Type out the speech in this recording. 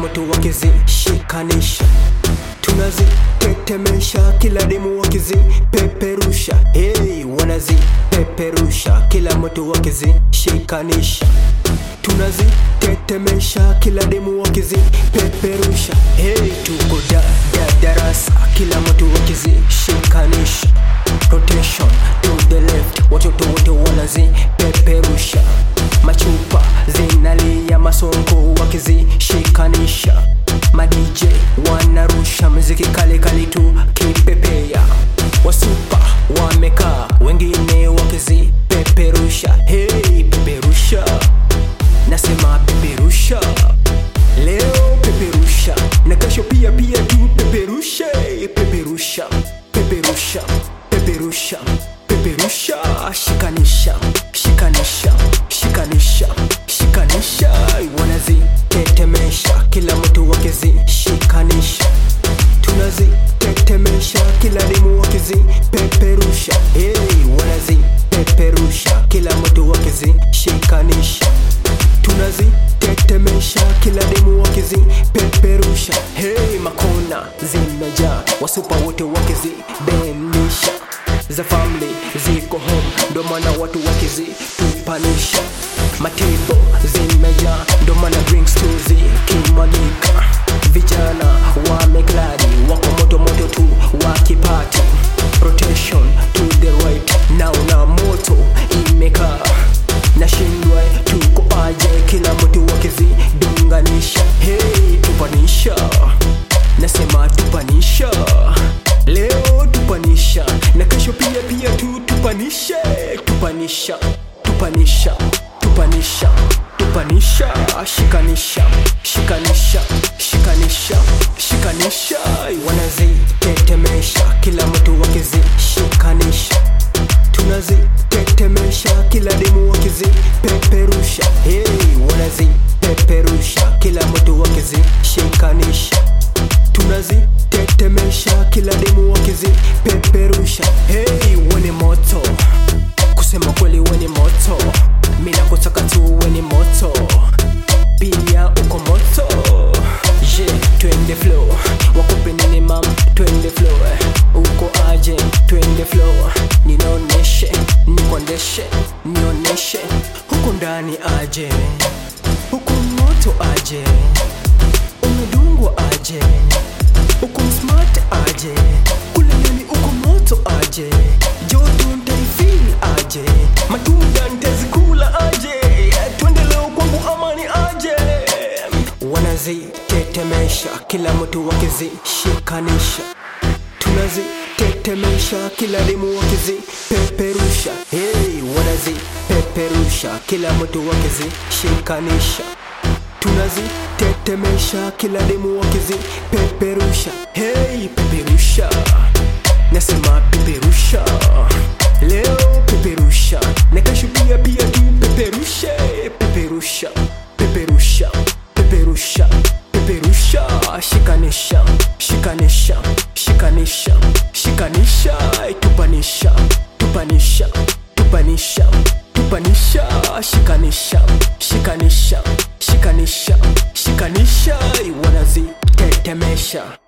mtu wakizishikanisha tunazitetemesha kila demu wakizipeperusha hey, wanazipeperusha kila mtu wakizishikanisha tunazitetemesha kila demu wakizipeperusha hey, tuko da, da, darasa kila mtu wakizishikanisha rotation to the left watoto wote wanazipeperusha machupa zinalia masongo wakizishikanisha madj wanarusha muziki kale kali tu kipepea wasupa wamekaa wengine wakizipeperusha hey, peperusha nasema peperusha leo peperusha na kesho pia pia tu peperushe peperusha peperusha peperusha peperusha shikanisha shikanisha shikanisha shikanisha wanazitetemesha kila mtu wakizishikanisha tunazitetemesha kila demu wakizipeperusha hey, wanazipeperusha kila mtu wakizishikanisha tunazitetemesha kila demu wakizipeperusha hey, makona zimejaa wasupa wote wakizibenisha za family ziko home ndo maana watu wakizitupanisha matebo zimejaa ndo maana drinks tu zikimwagika vijana wamekladi wako moto moto tu wakipati rotation to the right naona moto imekaa nashindwa tuko aje kila mtu wakizidunganisha hey, tupanisha nasema tupanisha leo tupanisha na kesho pia pia tu tupanishe tupanisha tupanisha tupanisha tupanisha shikanisha shikanisha shikanisha shikanisha wanazitetemesha kila mtu wakizishikanisha tunazitetemesha kila demu wakizipeperusha hey, wanazipeperusha kila mtu wakizishikanisha tunazitetemesha kila demu wakizipeperusha hey, weni moto kusema kweli weni moto mina kutaka tu weni moto pia uko moto je twende flow wakupe nini mam twende flow eh. uko aje twende flow ninaoneshe nikondeshe nioneshe huku ndani aje huku moto aje umedungwa aje uko smart aje kule ndani uko moto aje joto ntaifil aje matunda ntazikula aje twende leo kwangu amani aje wanazitetemesha kila mtu wakizishikanisha tunazitetemesha kila demu wakizipeperusha hey, wanazipeperusha kila mtu wakizishikanisha tunazitetemesha kila demu wakizipeperusha hey, peperusha nasema peperusha leo peperusha na kesho pia pia tu peperushe peperusha peperusha peperusha peperusha shikanisha shikanisha shikanisha shikanisha tupanisha tupanisha tupanisha tupanisha shikanisha shikanisha shikanisha shikanisha wanazitetemesha